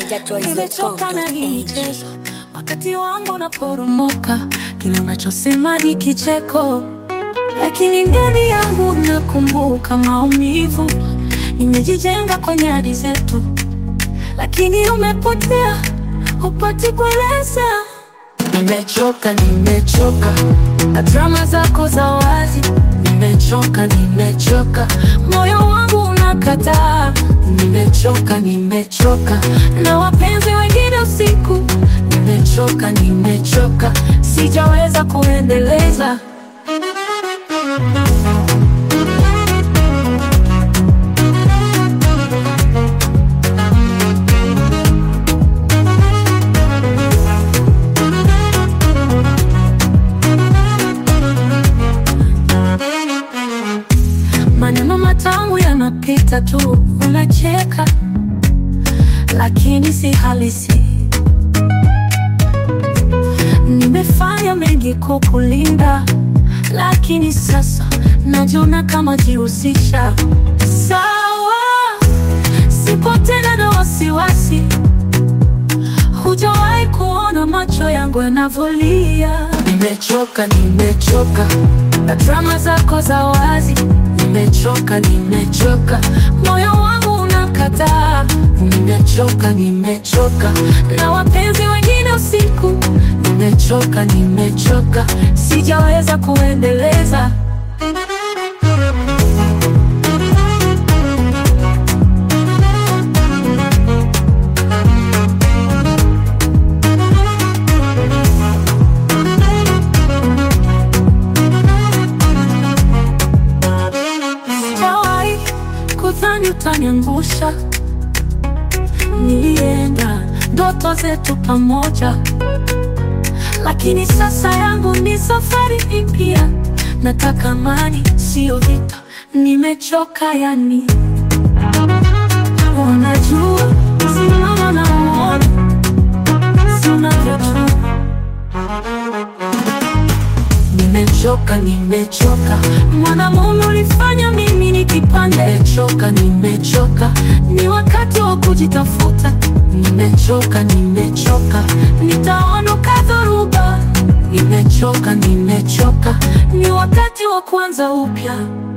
Nimechoka na hii michezo, wakati wangu unaporomoka, kile unachosema ni kicheko, lakini ndani yangu nakumbuka maumivu. Nimejijenga kwenye hadi zetu, lakini umepotea, hupati kueleza. Nimechoka, nimechoka na drama zako za wazi. Nimechoka, nimechoka, moyo wangu unakataa. Nimechoka, nimechoka na wapenzi wengine usiku. Nimechoka, nimechoka, sijaweza kuendeleza. Maneno matamu yanapita tu, unacheka lakini si halisi. Nimefanya mengi kukulinda, lakini sasa najiona kama jihusisha. Sawa, sipo tena na wasiwasi. Hujawahi kuona macho yangu yanavyolia. Nimechoka, nimechoka na drama zako za wazi. Nimechoka, nimechoka, moyo wangu unakataa. Nimechoka, nimechoka na wapenzi wengine usiku. Nimechoka, nimechoka, sijaweza kuendeleza. Sijawahi kudhani utaniangusha. Nilienda ndoto zetu pamoja, lakini sasa yangu ni safari mpya. Nataka amani, sio vita. Nimechoka yani, unajua simama na uone, si unavyojua Nimechoka, nimechoka, mwanamume ulifanya mimi ni kipande. Nimechoka, nimechoka, ni wakati wa kujitafuta. Nimechoka, nimechoka, nitaondoka dhoruba. Nimechoka, nimechoka, ni wakati wa kuanza upya.